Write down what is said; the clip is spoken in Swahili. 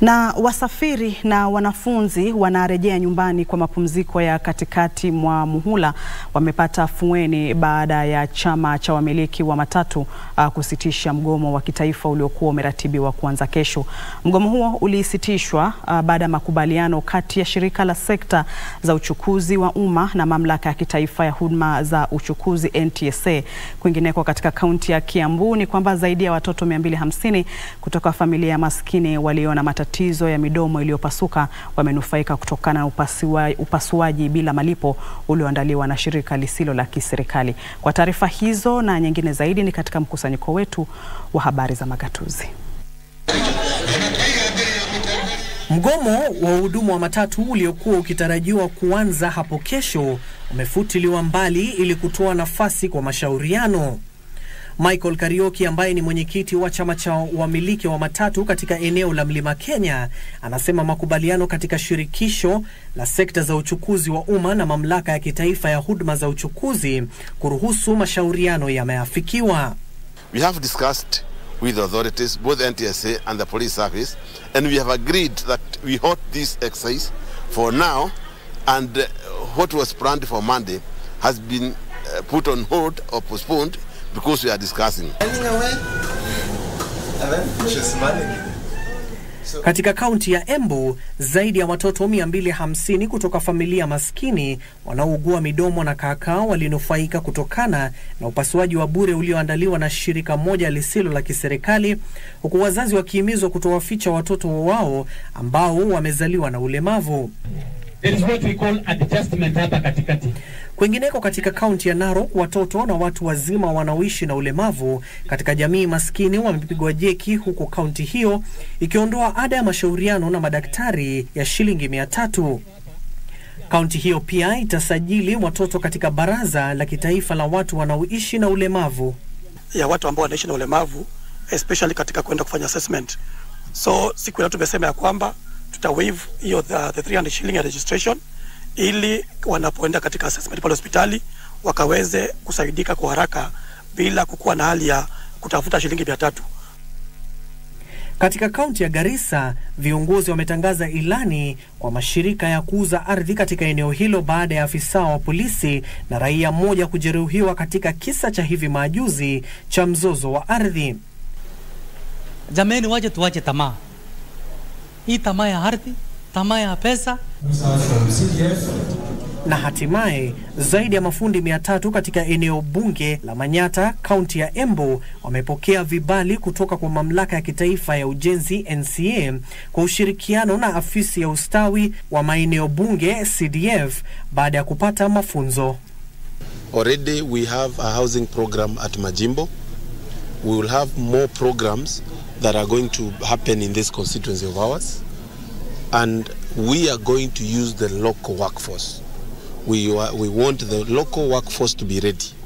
Na wasafiri na wanafunzi wanarejea nyumbani kwa mapumziko ya katikati mwa muhula wamepata afueni baada ya chama cha wamiliki wa matatu uh, kusitisha mgomo wa kitaifa uliokuwa umeratibiwa kuanza kesho. Mgomo huo ulisitishwa uh, baada ya makubaliano kati ya shirika la sekta za uchukuzi wa umma na mamlaka ya kitaifa ya huduma za uchukuzi NTSA. Kwingineko katika kaunti ya Kiambu ni kwamba zaidi ya watoto 250 kutoka familia maskini waliona matatizo ya midomo iliyopasuka wamenufaika kutokana na upasua, upasuaji bila malipo ulioandaliwa na shirika lisilo la kiserikali. Kwa taarifa hizo na nyingine zaidi ni katika mkusanyiko wetu wa habari za magatuzi. Mgomo wa wahudumu wa matatu uliokuwa ukitarajiwa kuanza hapo kesho umefutiliwa mbali ili kutoa nafasi kwa mashauriano. Michael Karioki ambaye ni mwenyekiti wa chama cha wamiliki wa matatu katika eneo la Mlima Kenya anasema makubaliano katika shirikisho la sekta za uchukuzi wa umma na mamlaka ya kitaifa ya huduma za uchukuzi kuruhusu mashauriano yameafikiwa. We have discussed with the authorities, both NTSA and the police service, and we have agreed that we halt this exercise for now, and uh, what was planned for Monday has been uh, put on hold or postponed because we are discussing. Katika kaunti ya Embu, zaidi ya watoto 250 kutoka familia maskini wanaougua midomo na kaakaa walinufaika kutokana na upasuaji wa bure ulioandaliwa na shirika moja lisilo la kiserikali, huku wazazi wakihimizwa kutowaficha watoto wao ambao wamezaliwa na ulemavu. There is what we call adjustment hapa katikati. Kwingineko katika kaunti ya Narok, watoto na watu wazima wanaoishi na ulemavu katika jamii maskini wamepigwa jeki, huku kaunti hiyo ikiondoa ada ya mashauriano na madaktari ya shilingi mia tatu. Kaunti hiyo pia itasajili watoto katika baraza la kitaifa la watu wanaoishi na ulemavu. ya watu ambao wanaishi na ulemavu especially katika kwenda kufanya assessment. So siku ya leo tumesema ya kwamba tuta waive hiyo the, the 300 shilling ya registration ili wanapoenda katika assessment pale hospitali wakaweze kusaidika kwa haraka bila kukuwa na hali ya kutafuta shilingi mia tatu. Katika kaunti ya Garissa, viongozi wametangaza ilani kwa mashirika ya kuuza ardhi katika eneo hilo baada ya afisa wa polisi na raia mmoja kujeruhiwa katika kisa cha hivi majuzi cha mzozo wa ardhi. Jameni, waje tuwache tamaa hii, tamaa ya ardhi, tamaa ya pesa. Na hatimaye zaidi ya mafundi mia tatu katika eneo bunge la Manyata, kaunti ya Embu wamepokea vibali kutoka kwa mamlaka ya kitaifa ya ujenzi NCA kwa ushirikiano na afisi ya ustawi wa maeneo bunge CDF baada ya kupata mafunzo. Already we have a housing program at Majimbo. We will have more programs that are going to happen in this constituency of ours. And we are going to use the local workforce. We, wa- we want the local workforce to be ready